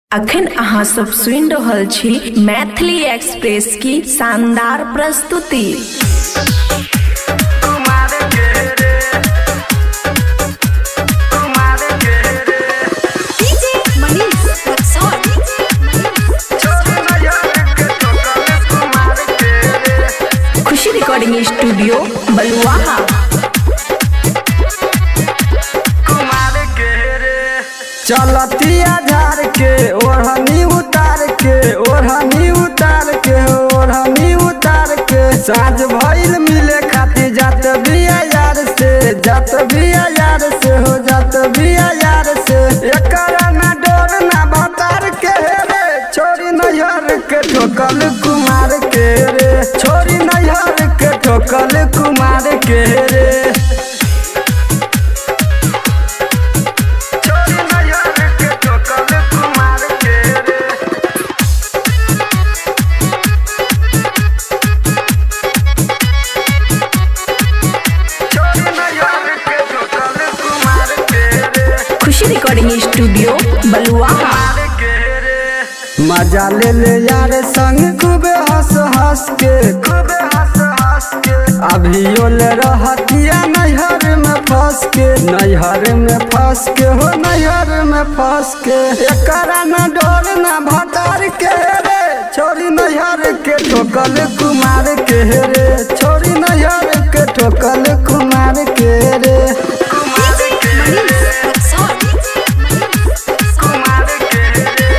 अखन अहाँ सब सुनि रहल छी मैथिली एक्सप्रेस की शानदार प्रस्तुति DJ Manish Rexon. Khushi recording studio Baluaha चलतिया झार के ओढ़नी उतार के ओढ़नी उतार के ओढ़नी उतार के साँझ भइल मिले खातिर जात बिया यार से जात बिया यार से हो जात बिया यार से एकरा ना डोर ना भतार के रे छोरी नैहर के ठोकल कुमार के रे छोरी नैहर के ठोकल कुमार के रे छोरी नैहर के ठोकल कुमार के रे छोरी नैहर के ठोकल कुमार के रे खुशी रिकॉर्डिंग स्टूडियो बलुआहा मजा ले ले यार संग खूबे हंस हंस के खूबे हंस हंस के अभी ले रहतिया नैहर में फंस के नैहर में फंस के हो नैहर में फंस के एकरा न डोर न भतार के रे छोरी नैहर के ठोकल कुमार के रे छोरी नैहर के ठोकल कुमार के रे DJ Manish Rexon. कुमार के रे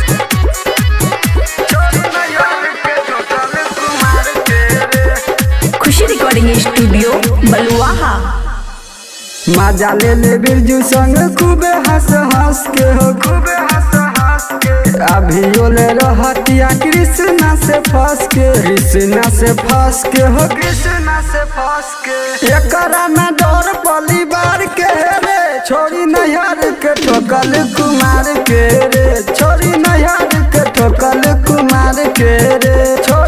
छोरी नैहर के ठोकल कुमार के रे खुशी रिकॉर्डिंग स्टूडियो बलुआहा मजा ले ले बिरजू संग खूबे हंस हंस के हो खूबे हंस हंस के अभी ले रहतिया कृष्णा से फंस के कृष्णा से फंस के हो कृष्णा से फंस के एकरा में डर परिवार के रे छोरी नैहर के ठोकल कुमार के रे छोरी नैहर के ठोकल कुमार के रे छोरी